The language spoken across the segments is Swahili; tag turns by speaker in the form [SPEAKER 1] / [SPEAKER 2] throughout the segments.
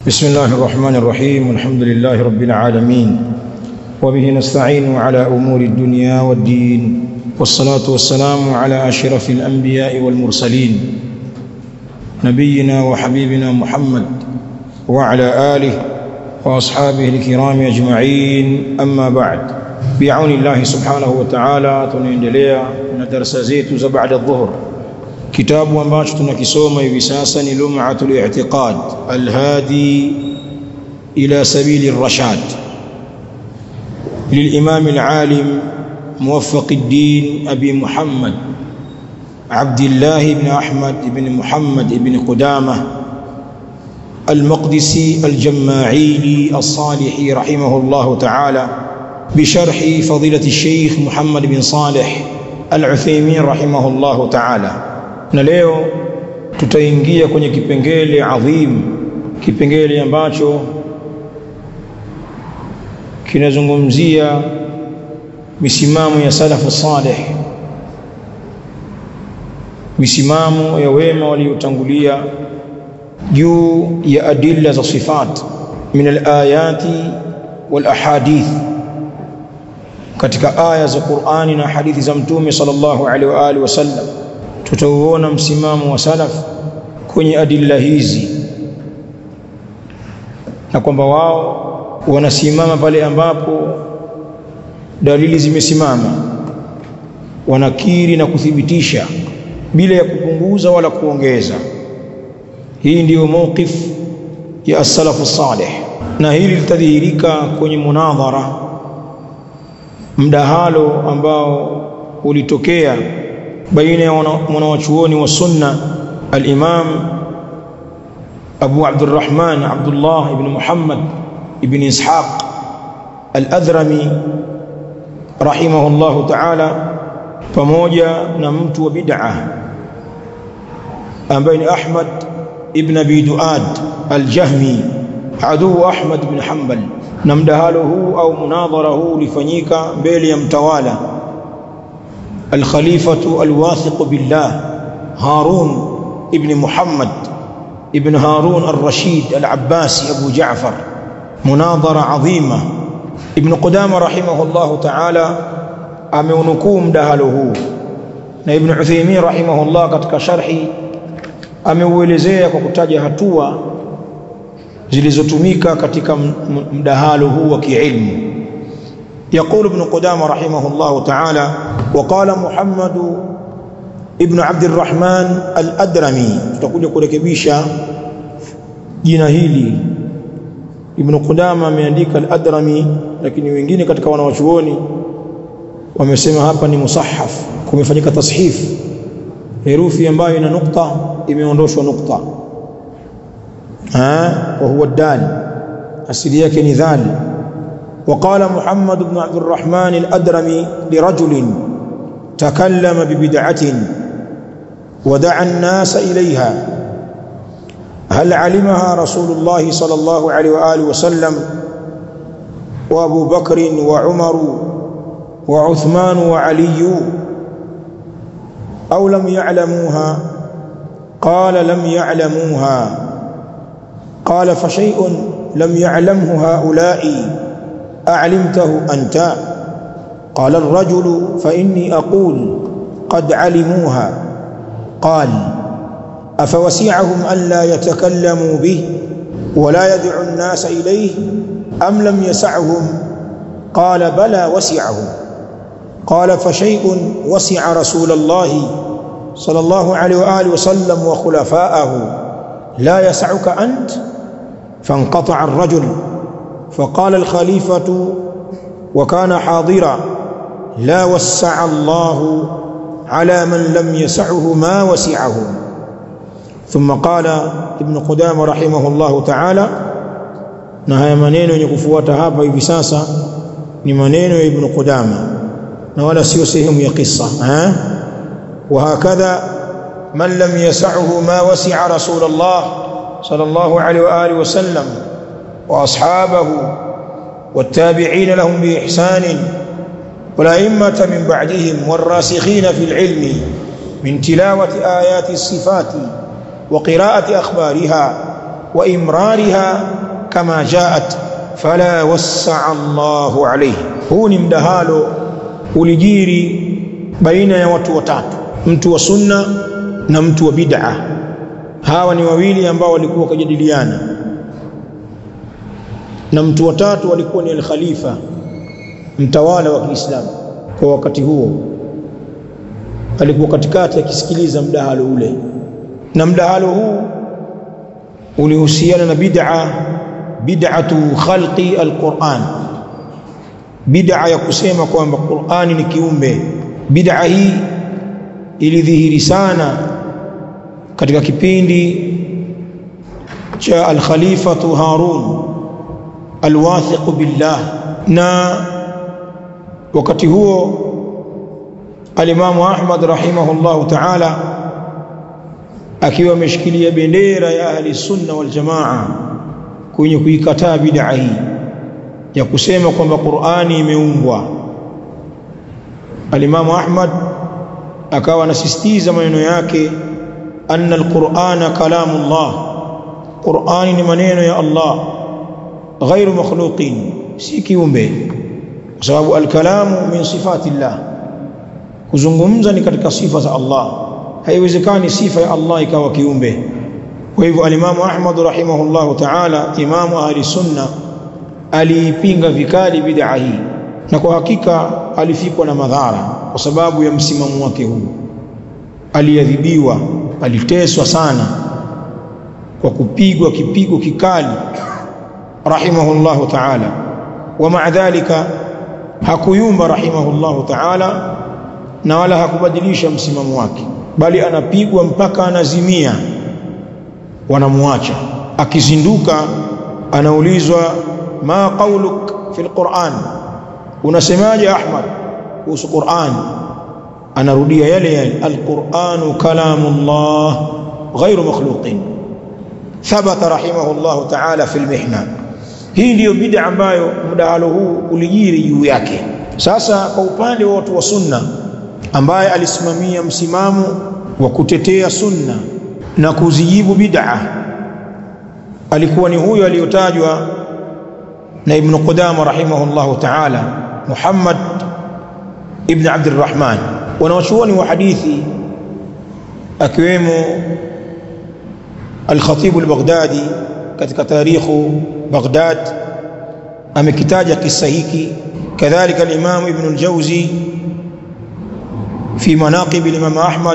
[SPEAKER 1] بسم الله الرحمن الرحيم الحمد لله رب العالمين وبه نستعين على أمور الدنيا والدين والصلاة والسلام على أشرف الأنبياء والمرسلين نبينا وحبيبنا محمد وعلى آله وأصحابه الكرام أجمعين أما بعد بعون الله سبحانه وتعالى tunaendelea na darasa zetu za baada dhuhur kitabu ambacho tunakisoma hivi sasa ni lum'atul i'tiqad alhadi ila sabili ar-rashad للإمام العالم موفق الدين أبي محمد عبد الله بن أحمد بن محمد بن قدامة المقدسي الجماعيلي الصالحي رحمه الله تعالى بشرح فضيلة الشيخ محمد بن صالح العثيمين رحمه الله تعالى na leo tutaingia kwenye kipengele adhim kipengele ambacho kinazungumzia misimamo ya salafu salih misimamo ya wema waliotangulia juu ya adilla za sifat min alayati wal ahadith katika aya za Qur'ani na hadithi za mtume sallallahu alaihi wa alihi wasallam tutauona msimamo wa salaf kwenye adilla hizi na kwamba wao wanasimama pale ambapo dalili zimesimama wanakiri na kuthibitisha bila ya kupunguza wala kuongeza hii ndiyo mawqif ya as-salafu salih na hili litadhihirika kwenye munadhara mdahalo ambao ulitokea baina ya mwanawachuoni wa sunna al-imam Abu Abdurrahman Abdullah ibn Muhammad ibn Ishaq al-Adhrami rahimahullah ta'ala pamoja na mtu wa bid'ah ambaye ni Ahmad ibn Abi Duad al-Jahmi aduu Ahmad ibn Hanbal na mdahalo huu au munadhara huu ulifanyika mbele ya mtawala الخليفة الواثق بالله هارون ابن محمد ابن هارون الرشيد العباسي أبو جعفر مناظرة عظيمة ابن قدامة رحمه الله تعالى ameunukuu mdahalo huu na Ibn Uthaymeen rahimahullah katika sharhi ameuelezea kwa kutaja hatua zilizotumika katika mdahalo huu wa kiilmu يقول ابن قدامة رحمه الله تعالى وقال محمد ابن عبد الرحمن الأدرمي tutakuja kurekebisha jina hili Ibn Qudama ameandika al-Adrami lakini wengine katika wanawachuoni wamesema hapa ni musahaf kumefanyika tashif herufi ambayo ina nukta imeondoshwa nukta ha wa huwa dal asili yake ni dhali وقال محمد بن عبد الرحمن الأدرمي لرجل تكلم ببدعة ودعا الناس إليها هل علمها رسول الله صلى الله عليه وآله وسلم وأبو بكر وعمر وعثمان وعلي أو لم يعلموها قال لم يعلموها قال فشيء لم يعلمه هؤلاء أعلمته أنت قال الرجل فإني أقول قد علموها قال أفوسعهم ألا يتكلموا به ولا يدعو الناس إليه أم لم يسعهم قال بلى وسعهم قال فشيء وسع رسول الله صلى الله عليه وآله وسلم وخلفاءه لا يسعك أنت فانقطع الرجل فقال الخليفة وكان حاضرا لا وسع الله على من لم يسعه ما وسعه ثم قال ابن قدامة رحمه الله تعالى na haya maneno yenye kufuata hapa hivi sasa ni maneno ya Ibn Qudama na wala sio sehemu ya kisa eh وهكذا من لم يسعه ما وسع رسول الله صلى الله عليه واله وسلم واصحابه والتابعين لهم باحسان والائمه من بعدهم والراسخين في العلم من تلاوه ايات الصفات وقراءه اخبارها wa imrariha kama jaat fala wassaa Allahu alayhi. Huu ni mdahalo ulijiri baina ya watu watatu, mtu wa sunna na mtu wa bid'a. Hawa ni wawili ambao walikuwa wakijadiliana, na mtu wa tatu alikuwa ni al-khalifa, mtawala wa Kiislamu kwa wakati huo. Alikuwa katikati akisikiliza mdahalo ule, na mdahalo huu ulihusiana na bid'a, bid'atu khalqi al-Qur'an, bid'a ya kusema kwamba Qur'ani ni kiumbe. Bid'a hii ilidhihiri sana katika kipindi cha al-Khalifatu Harun al-wathiq billah, na wakati huo alimamu Ahmad rahimahullahu ta'ala akiwa ameshikilia bendera ya ahli sunna wal jamaa kwenye kuikataa bid'a hii ya kusema kwamba Qur'ani imeumbwa. Alimamu Ahmad akawa anasisitiza maneno yake, anna alqur'ana kalamullah, Qur'ani ni maneno ya Allah, ghairu makhluqin, si kiumbe, kwa sababu alkalamu min sifati llah, kuzungumza ni katika sifa za Allah. Haiwezekani sifa ya Allah ikawa kiumbe. Kwa hivyo alimamu Ahmad rahimahullahu ta'ala, imamu ahli sunna, aliipinga vikali bid'a hii, na kwa hakika alifikwa na madhara kwa sababu ya msimamo wake huu. Aliadhibiwa, aliteswa sana kwa kupigwa kipigo kikali rahimahullahu ta'ala, wa maa dhalika hakuyumba rahimahullahu ta'ala, na wala hakubadilisha msimamo wake, bali anapigwa mpaka anazimia, wanamwacha. Akizinduka anaulizwa ma qauluk fi alquran, unasemaje Ahmad kuhusu Qur'an? Anarudia yale yale, alquranu kalamullah ghairu makhluqin. Thabata rahimahullahu ta'ala fi almihna. Hii ndiyo bid'a ambayo mdahalo huu ulijiri juu yake. Sasa kwa upande wa watu wa sunna, ambaye alisimamia msimamo wa kutetea sunna na kuzijibu bid'a, alikuwa ni huyo aliyotajwa na Ibn Qudama rahimahullahu ta'ala, Muhammad ibn Abdurrahman. Wanawachuoni wa hadithi akiwemo Al-Khatib al-Baghdadi katika tarikhu Baghdad amekitaja kisa hiki, kadhalika al-Imam Ibn al-Jawzi fi manaqib al-Imam Ahmad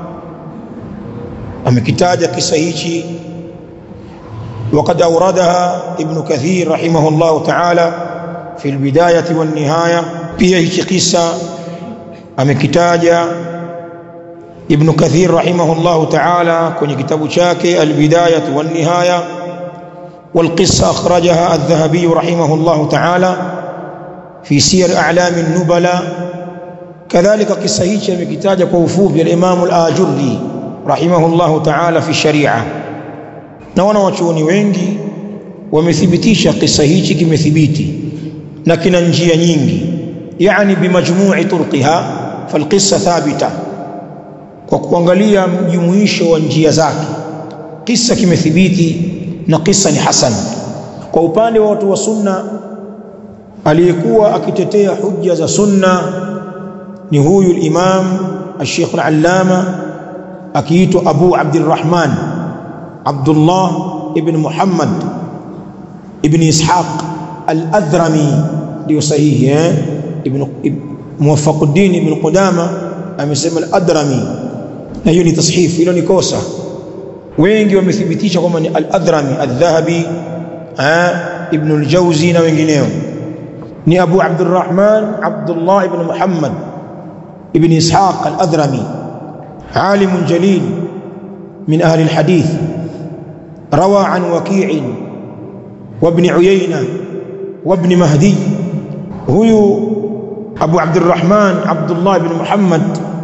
[SPEAKER 1] amekitaja kisa hichi وقد أوردها ابن كثير رحمه الله تعالى في البداية والنهاية pia hichi kisa amekitaja Ibn Kathir rahimahullahu ta'ala kwenye kitabu chake Al-Bidayah wan-Nihaya والقصة أخرجها الذهبي رحمه الله تعالى في سير أعلام النبلاء كذلك قصة هيك مكتاجة كوفوف الإمام الآجري رحمه الله تعالى في الشريعة na wanawachuoni wengi wamethibitisha kisa hichi kimethibiti na kina njia nyingi, yani bimajmui turqiha falqissa thabita, kwa kuangalia mjumuisho wa njia zake kisa kimethibiti na kisa ni hasan. Kwa upande wa watu wa sunna, aliyekuwa akitetea hujja za sunna ni huyu al-Imam al-Sheikh al-Allama akiitwa Abu Abdurrahman Abdullah ibn Muhammad ibn Ishaq al-Adhrami ndio sahihi eh? Ibn Muwaffaquddin ibn Qudama amesema al-Adhrami, na hiyo ni tashifu, hilo ni kosa. Wengi wamethibitisha kwamba ni al-Adhrami, al-Dhahabi, ibn al-Jawzi na wengineo. Ni Abu Abdurrahman Abdullah ibn Muhammad ibn Ishaq al-Adhrami, alimun jalil min ahli al-hadith روى عن وكيع وابن عيينة وابن مهدي هو أبو عبد الرحمن عبد الله بن محمد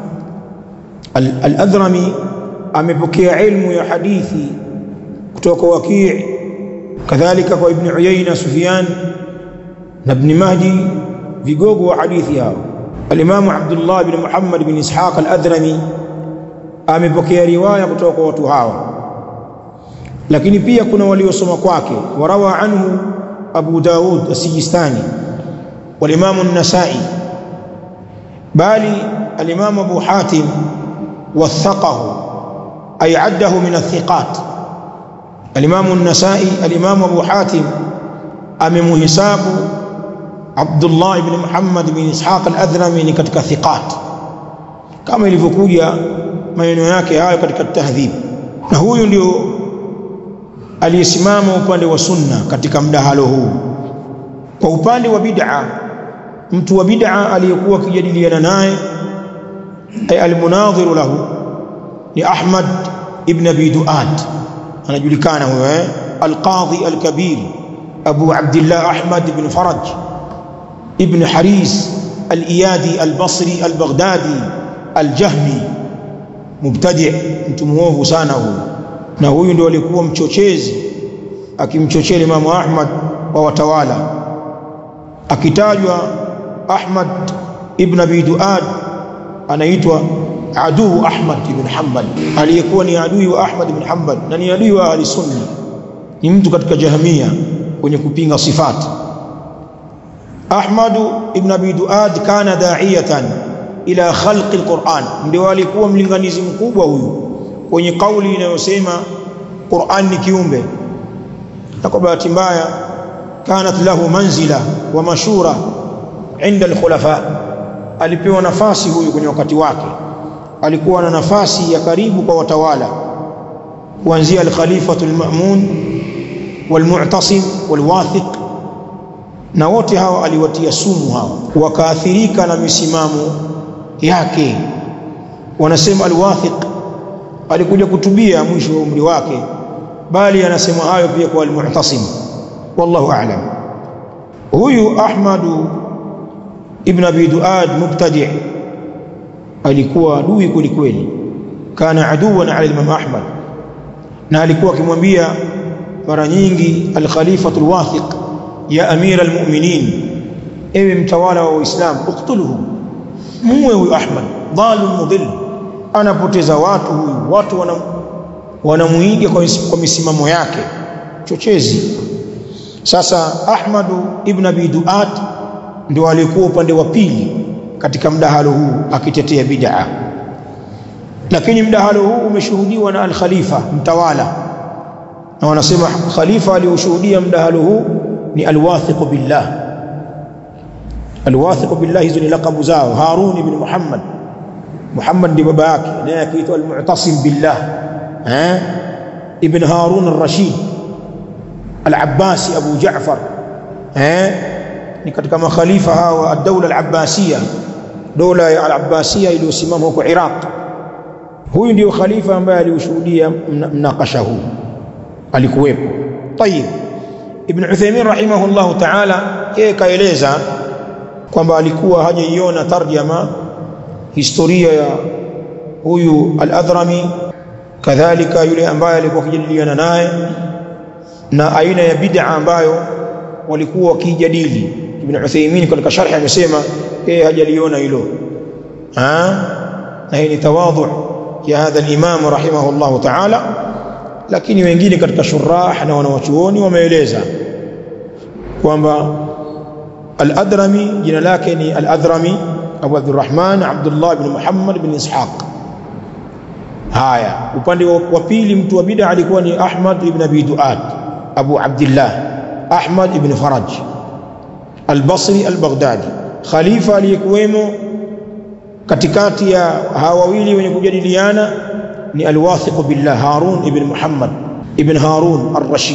[SPEAKER 1] الأذرمي amepokea ilmu ya hadithi kutoka Waki' kadhalika kwa Ibn Uyayna Sufyan na Ibn Mahdi vigogo wa hadithi hao. Al-Imam Abdullah ibn Muhammad ibn Ishaq al-Adhrami amepokea riwaya kutoka kwa watu hawa lakini pia kuna waliosoma kwake warawa anhu Abu Daud as-Sijistani wal-Imam an-Nasa'i bali al-Imam Abu Hatim wathaqahu ay addahu min athiqat al-Imam an-Nasa'i al-Imam Abu Hatim amemuhisabu Abdullah ibn Muhammad ibn Ishaq al-Adhrami ni katika thiqat kama ilivyokuja maneno yake hayo katika tahdhib na huyu ndio aliyesimama upande wa sunna katika mdahalo huu kwa upande wa bid'a mtu wa bid'a aliyekuwa akijadiliana naye ay almunadhiru lahu ni Ahmad ibn Abi Duad anajulikana huyo eh alqadhi alkabir Abu Abdullah Ahmad ibn Faraj ibn Haris al-Iyadi al-Basri al-Baghdadi al-Jahmi mubtadi mtu muovu sana huyu na huyu ndio alikuwa mchochezi akimchochea Imam Ahmad wa watawala akitajwa Ahmad ibn Abi Duad anaitwa aduu Ahmad ibn Hanbal aliyekuwa ni adui wa Ahmad ibn Hanbal na ni adui wa ahli sunna ni mtu katika jahamia kwenye kupinga sifati Ahmad ibn Abi Duad kana da'iyatan ila khalqi alquran ndio alikuwa mlinganizi mkubwa huyu kwenye kauli inayosema Qur'an ni kiumbe na kwa bahati mbaya kanat lahu manzila wa mashura inda alkhulafa alipewa nafasi huyu kwenye wakati wake alikuwa na nafasi ya karibu kwa watawala kuanzia al-khalifatu al-ma'mun wal-mu'tasim wal-wathiq na wote hawa aliwatia sumu hawa wakaathirika na misimamo yake wanasema al-wathiq alikuja kutubia mwisho wa umri wake bali anasema hayo pia kwa al-mu'tasim wallahu a'lam huyu ahmadu ibn abi duad mubtadi' alikuwa adui kweli kweli kana aduwan ala imam ahmad na alikuwa akimwambia mara nyingi al-khalifatu al-wathiq ya amira al-mu'minin ewe mtawala wa uislamu uktuluhu muwe huyu ahmad dhalun mudhill anapoteza watu huyu watu wanam, wanamuiga kwa, kwa misimamo yake chochezi sasa ahmadu ibn abi duat ndio alikuwa upande wa pili katika mdahalo huu akitetea bid'a lakini mdahalo huu umeshuhudiwa na al-khalifa mtawala na wanasema khalifa aliyoshuhudia mdahalo huu ni al-wathiq billah al-wathiq billah hizo ni lakabu zao harun ibn muhammad muhammad ndi baba yake naye akiitwa al-mu'tasim billah eh ibn harun ar-rashid al-abbasi abu ja'far eh ni katika makhalifa hawa ad-dawla al-abbasiyya dola ya al-abbasiyya iliyosimama huko Iraq huyu ndio khalifa ambaye aliushuhudia mnakasha huu alikuwepo tayib ibn Uthaymeen rahimahullah ta'ala yeye kaeleza kwamba alikuwa hajaiona tarjama historia ya huyu al-Adhrami kadhalika yule ambaye alikuwa akijadiliana naye na aina ya bid'a ambayo walikuwa wakijadili Ibn Uthaymeen katika sharhi amesema yeye hajaliona hilo ah na hii ni tawadhu ya hadha al-imam rahimahullah ta'ala lakini wengine katika shurah na wanawachuoni wameeleza kwamba al-Adrami jina lake ni al-Adrami Abu Abdurrahman Abdullah ibn Muhammad ibn Ishaq haya upande wa pili mtu wa bid'a alikuwa ni Ahmad ibn Abi Duad Abu Abdullah Ahmad ibn Faraj al-Basri al-Baghdadi khalifa aliyekuwemo katikati ya hawa wawili wenye kujadiliana ni al-Wathiq billah Harun ibn Muhammad ibn Harun ar-Rashid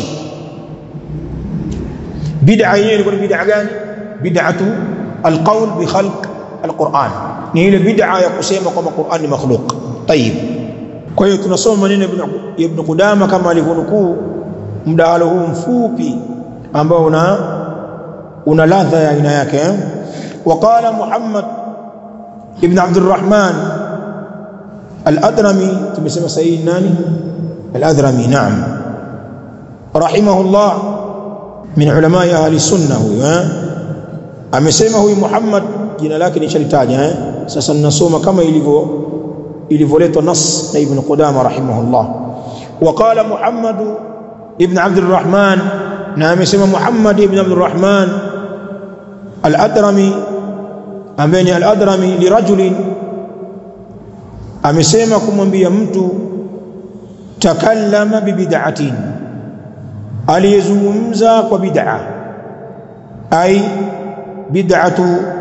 [SPEAKER 1] bid'a yenyewe ilikuwa ni bid'a gani bid'atu al-qawl bi khalq al-Qur'an ni ile bid'a ya kusema kwamba Qur'an ni makhluq tayib kwa hiyo tunasoma maneno ya Ibn Qudama kama alivyonukuu mdahalo huu mfupi ambao una una ladha ya aina yake وقال محمد ابن عبد الرحمن الأدرمي تمسمى سيد ناني الأدرمي نعم رحمه الله من علماء أهل السنة هو amesema huyu Muhammad jina lake nishalitaja eh sasa ninasoma kama ilivyo ilivyoletwa nas na Ibn Qudama rahimahullah وقال محمد ibn Abdurrahman na amesema Muhammad ibn Abdurrahman al-Adrami ambaye ni al-Adrami lirajulin amesema kumwambia mtu takallama bibid'atin aliyezungumza kwa bid'a ay bid'atu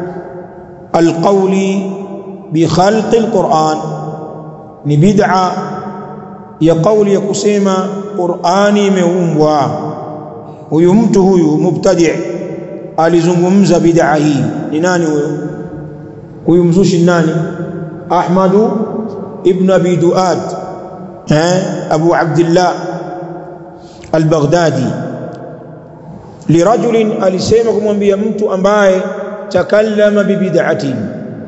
[SPEAKER 1] alqawli bi khalqi alquran ni bid'a ya kauli ya kusema Qur'ani imeumbwa huyu mtu huyu mubtadi' alizungumza bid'a hii ni nani huyo huyu mzushi nani Ahmadu ibn Abi Duad eh Abu Abdullah al-Baghdadi lirajulin alisema kumwambia mtu ambaye takallama bibid'atin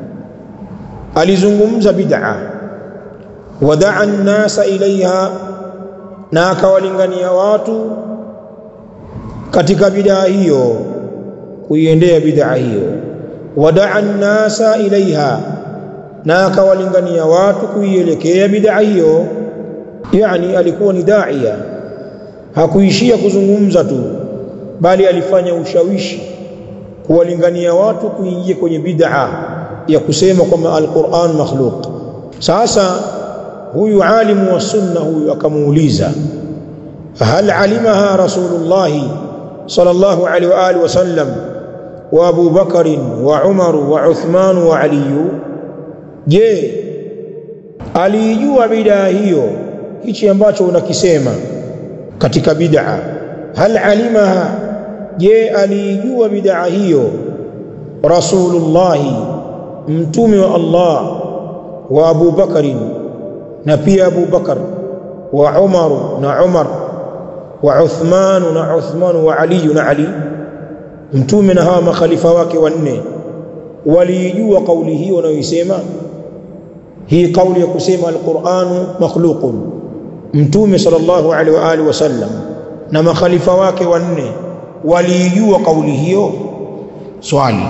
[SPEAKER 1] alizungumza bid'a wadaa an-nasa ilaiha na akawalingania watu katika bid'a hiyo kuiendea bid'a hiyo wadaa an-nasa ilaiha na akawalingania watu kuielekea bid'a hiyo yani alikuwa ni daia hakuishia kuzungumza tu bali alifanya ushawishi kuwalingania watu kuingia kwenye bid'a ya kusema kwamba alquran makhluq sasa huyu alimu wa sunna huyu akamuuliza hal alimaha rasulullah sallallahu alaihi wa alihi wasallam wa Abu Bakar wa Umar wa Uthman wa Ali je alijua bid'a hiyo hichi ambacho unakisema katika bid'a hal alimaha je alijua bid'a hiyo rasulullah mtume wa Allah wa Abu Bakari na pia Abu Bakar wa Umar na Umar wa Uthman na Uthman wa Ali na Ali mtume na hawa makhalifa wake wanne walijua kauli hii wanayoisema hii kauli ya kusema alquranu makhluqun mtume sallallahu alaihi wa alihi wasallam na makhalifa wake wanne walijua kauli hiyo swali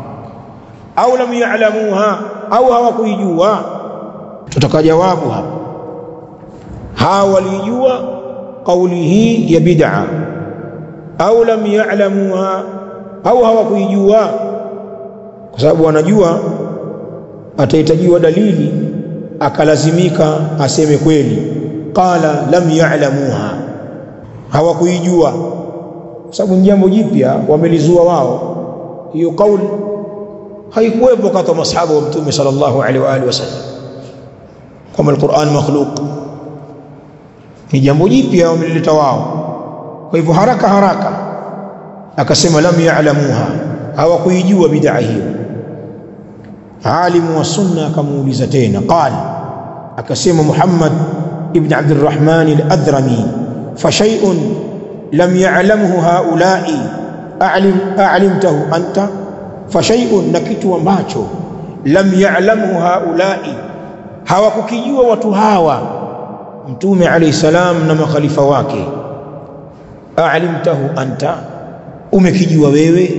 [SPEAKER 1] au lam ya'lamuha au hawakuijua tutaka jawabu hapa hawa walijua kauli hii ya bid'a au lam ya'lamuha au hawakuijua kwa sababu wanajua atahitajiwa dalili akalazimika aseme kweli qala lam ya'lamuha hawakuijua kwa sababu ni jambo jipya wamelizua wao hiyo kauli haikuwepo kati ya masahaba wa mtume sallallahu alaihi wa alihi wasallam kama alquran makhluq ni jambo jipya wamelileta wao kwa hivyo haraka haraka akasema lam ya'lamuha hawakuijua bid'a hiyo alimu wa sunna akamuuliza tena qala akasema Muhammad ibn Abd الرحمن الأدرمي فشيء لم يعلمه هؤلاء أعلم أعلمته أنت فشيء نكتو ambacho lam ya'lamhu haula'i hawakukijua watu hawa mtume alayhi salam na makhalifa wake a'limtahu anta umekijua wewe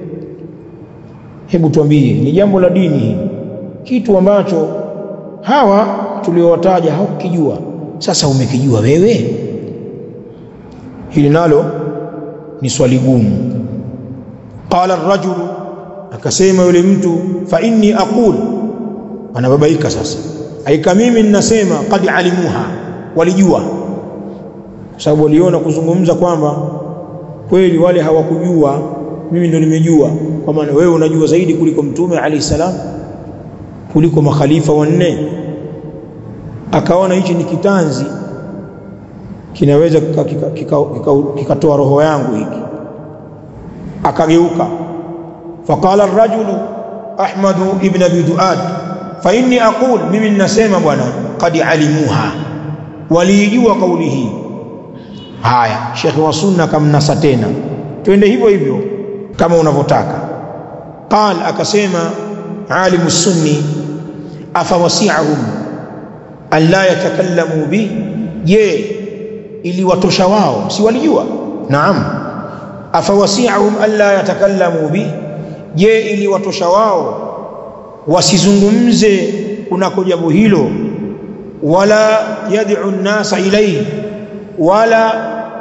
[SPEAKER 1] hebu tuambie ni jambo la dini hili kitu ambacho hawa tuliowataja hawakijua sasa umekijua wewe hili nalo ni swali gumu qala ar-rajulu akasema yule mtu fa inni aqul anababaika sasa aika mimi ninasema qad alimuha walijua kwa sababu waliona kuzungumza kwamba kweli wale hawakujua mimi ndo nimejua kwa maana wewe unajua zaidi kuliko mtume alayhi salam kuliko makhalifa wanne akaona hichi ni kitanzi kinaweza kikatoa kika, kika, kika, kika roho yangu hiki akageuka faqala ar-rajulu ahmad ibn abi duad fa inni aqul mimi ninasema bwana qad alimuha walijua kauli hii haya shekhi wa sunna kamnasa tena twende hivyo hivyo kama unavyotaka qal akasema alimu sunni afawasi'ahum an la yatakallamu bi je ili watosha wao si walijua naam afawasi'ahum an la yatakallamu bi je ili watosha wao wasizungumze kunako jambo hilo wala yad'u an-nasa ilayhi wala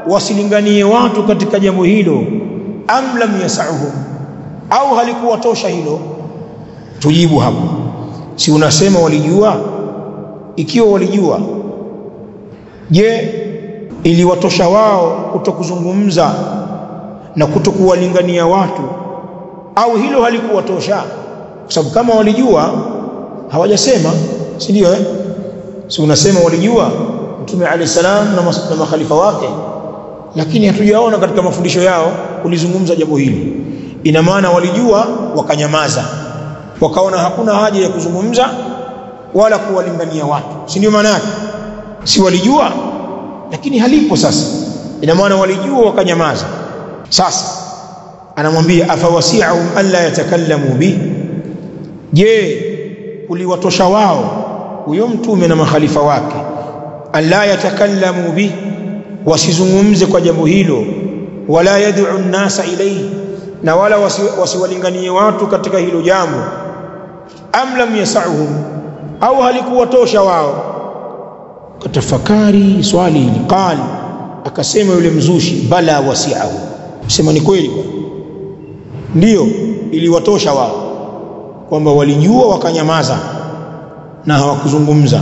[SPEAKER 1] wasilinganie watu katika jambo hilo am lam yasauhum au halikuwatosha hilo tujibu hapo si unasema walijua ikiwa walijua je iliwatosha wao kutokuzungumza na kutokuwalingania watu au hilo halikuwatosha kwa sababu kama walijua hawajasema si ndio eh si unasema walijua mtume alayhi salam na, na makhalifa wake lakini hatujaona katika mafundisho yao kulizungumza jambo hili ina maana walijua wakanyamaza wakaona hakuna haja ya kuzungumza wala kuwalingania watu si ndio maana yake si walijua lakini halipo sasa ina maana walijua wakanyamaza sasa anamwambia afawasi'ahum alla yatakallamu bi je uliwatosha wao huyo mtume na makhalifa wake alla yatakallamu bi wasizungumze kwa jambo hilo wala yad'u an-nasa ilayhi na wala wasiwalinganie wasi watu katika hilo jambo am lam yasauhum au halikuwatosha wao katafakari swali hili qal akasema yule mzushi bala wasi'ahu sema ni kweli ndio iliwatosha wao kwamba walijua wakanyamaza na hawakuzungumza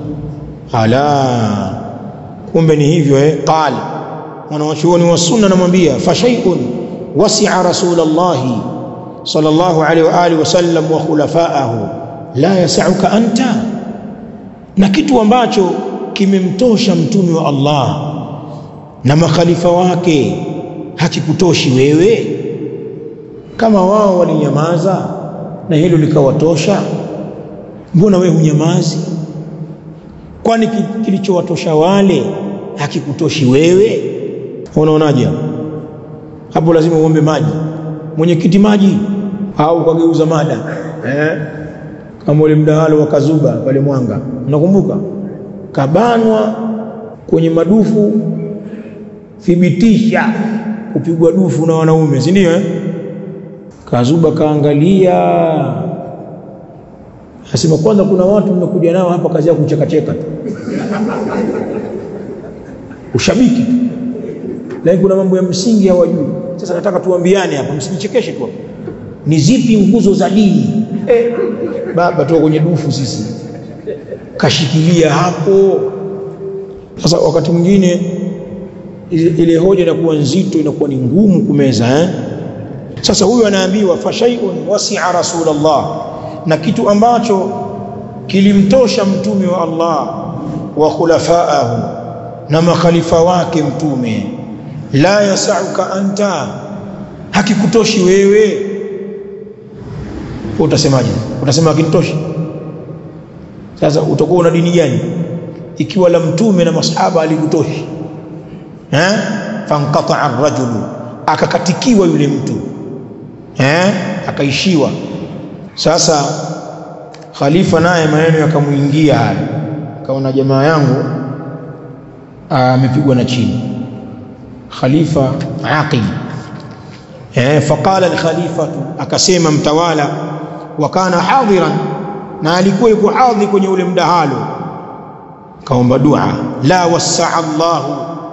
[SPEAKER 1] ala kumbe ni hivyo eh qal mwanawachuoni wa sunna namwambia fa shay'un wasi'a rasulullah sallallahu alaihi wa alihi wasallam wa khulafa'ahu la yas'uka anta na kitu ambacho kimemtosha mtume wa Allah na makhalifa wake hakikutoshi wewe kama wao walinyamaza na hilo likawatosha mbona wewe hunyamazi kwani kilichowatosha wale hakikutoshi wewe unaonaje hapo lazima uombe maji mwenyekiti maji au ukageuza mada eh kama ule mdahalo wa Kazuba pale Mwanga unakumbuka kabanwa kwenye madufu thibitisha kupigwa dufu na wanaume si ndio eh Kazuba kaangalia Asema kwanza kuna watu mmekuja nao hapa kazi yao kuchekacheka tu. Ushabiki tu. Lakini kuna mambo ya msingi hawajui. Sasa nataka tuambiane hapa msijichekeshe tu. Ni zipi nguzo za dini? Eh, baba tu kwenye dufu sisi. Kashikilia hapo. Sasa wakati mwingine ile hoja inakuwa nzito inakuwa ni ngumu kumeza eh? Sasa huyu anaambiwa fashaiun wasi'a rasulullah na kitu ambacho kilimtosha mtume wa Allah wa khulafaahu na makhalifa wake mtume la yasauka anta hakikutoshi wewe utasemaje utasema hakinitoshi sasa utakuwa una dini gani ikiwa la mtume na masahaba alikutoshi eh fanqata ar-rajulu akakatikiwa yule mtu eh akaishiwa sasa khalifa naye maneno yakamuingia haya kaona jamaa yangu amepigwa na chini khalifa aqil eh faqala al-khalifa akasema mtawala wa kana hadiran na alikuwa yuko hadhi kwenye ule mdahalo kaomba dua la wasaa Allahu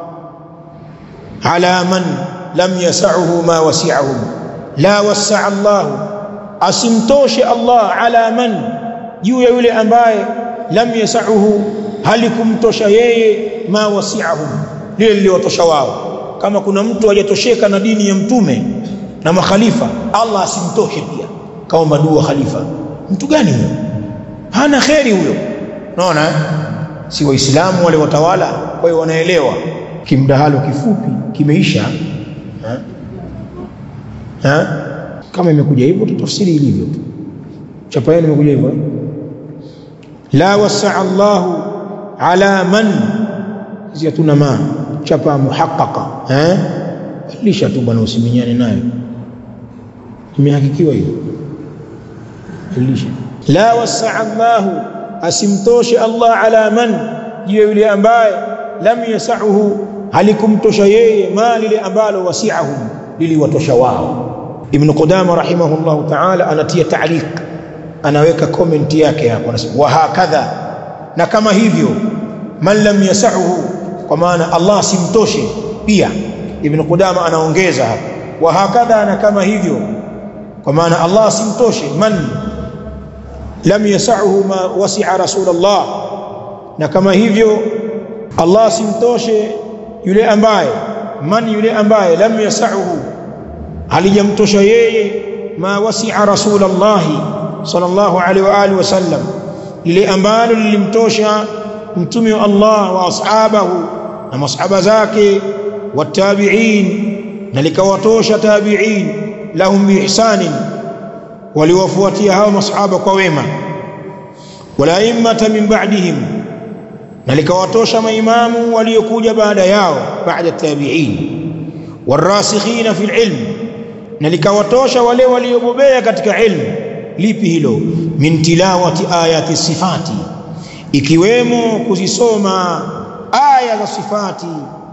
[SPEAKER 1] ala man lam yas'uhu ma wasi'ahum la wasaa Allahu asimtoshe Allah ala man juu ya yule ambaye lam yasahu halikumtosha yeye ma wasi'ahum lile liliwatosha wao kama kuna mtu hajatosheka na dini ya mtume na makhalifa Allah asimtoshe pia kaomba dua khalifa mtu gani huyo hana kheri huyo unaona si waislamu wale watawala kwa hiyo wanaelewa kimdahalo kifupi kimeisha ha? Ha? kama imekuja hivyo tutafsiri ilivyo tu chapa yenu imekuja hivyo la wasaa Allahu ala man ziyatuna ma chapa muhaqqaqa eh lisha tu bwana usiminyane nayo imehakikiwa hiyo lisha la wasaa Allahu asimtoshe Allah ala man jiwe yule ambaye lam yasahu halikumtosha yeye ma lile ambalo wasi'ahum liliwatosha wao Ibn Qudama rahimahullah ta'ala anatia ta'liq anaweka comment yake hapo anasema wa hakadha na kama hivyo man lam yasahu kwa maana Allah simtoshe pia ibn Qudama anaongeza hapa wa hakadha na kama hivyo kwa maana Allah simtoshe man lam yasahu ma wasi'a rasulullah na kama hivyo Allah simtoshe yule ambaye man yule ambaye lam yasahu halijamtosha yeye ma wasi'a rasulullah sallallahu alaihi wa alihi wasallam lile ambalo lilimtosha mtume wa Allah wa ashabahu na masahaba zake watabi'in na likawatosha tabi'in lahum biihsanin waliwafuatia hao masahaba kwa wema wala immata min ba'dihim na likawatosha maimamu waliokuja baada yao baada tabi'in warasikhina fil ilm na likawatosha wale waliobobea katika ilmu lipi hilo min tilawati ayati sifati ikiwemo kuzisoma aya za sifati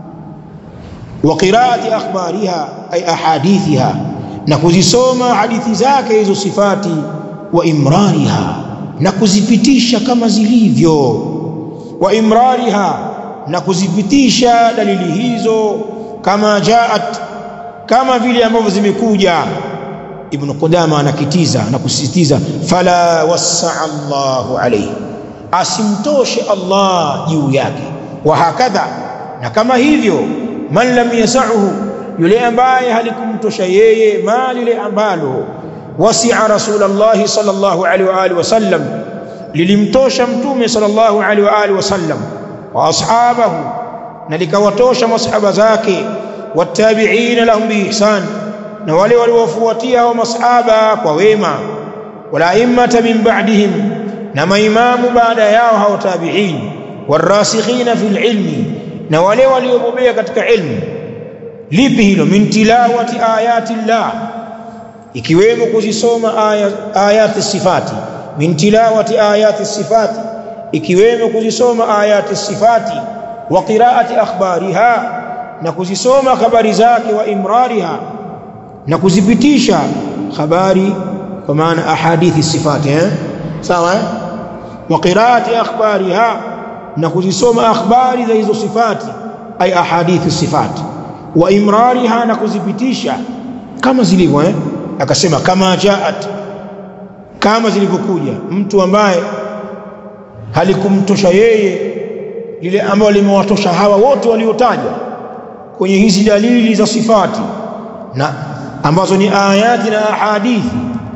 [SPEAKER 1] wa qiraati akhbariha ay ahadithiha na kuzisoma hadithi zake hizo sifati wa imrariha na kuzipitisha kama zilivyo wa imrariha na kuzipitisha dalili hizo kama jaat kama vile ambavyo zimekuja ibn Qudama anakitiza na kusisitiza fala wasaa Allahu alayhi asimtoshe Allah juu yake wa hakadha na kama hivyo man lam yasahu yule ambaye halikumtosha yeye ma lile ambalo wasi'a rasulullah sallallahu alaihi wa alihi wasallam lilimtosha mtume sallallahu alaihi wa alihi wasallam wa ashabahu na likawatosha masahaba zake watabi'ina lahum biihsan na wale waliofuatia hao masahaba kwa wema wala immata min ba'dihim na maimamu baada yao hao tabi'in warasikhina fil ilmi na wale waliobobea katika ilmu lipi hilo min tilawati ayati llah ikiwemo kuzisoma aya, ayati sifati min tilawati ayati sifati ikiwemo kuzisoma ayati sifati wa qiraati akhbariha na kuzisoma habari zake wa imrariha na kuzipitisha habari kwa maana ahadithi sifati eh sawa eh wa qiraati akhbariha na kuzisoma akhbari za hizo sifati ay ahadithi sifati wa imrariha na kuzipitisha kama zilivyo eh akasema kama jaat kama zilivyokuja mtu ambaye halikumtosha yeye lile ambalo limewatosha hawa wote waliotajwa kwenye hizi dalili za sifati na ambazo ni ayati na ahadithi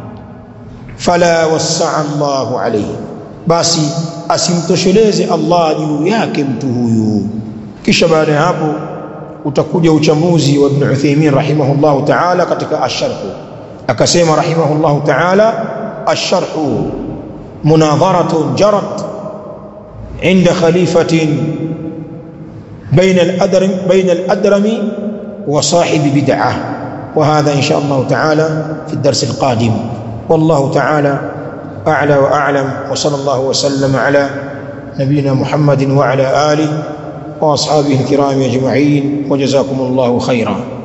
[SPEAKER 1] fala wasaa Allahu alayhi basi asimtosheleze Allah juu yake mtu huyu kisha baada ya hapo utakuja uchambuzi wa Ibn Uthaymeen rahimahullahu ta'ala katika ash-sharh akasema rahimahullahu ta'ala ash-sharh munadharatun jarat عند خليفة بين الأدرم بين الأدرم وصاحب بدعة وهذا إن شاء الله تعالى في الدرس القادم والله تعالى أعلى وأعلم وصلى الله وسلم على نبينا محمد وعلى آله وأصحابه الكرام أجمعين وجزاكم الله خيرا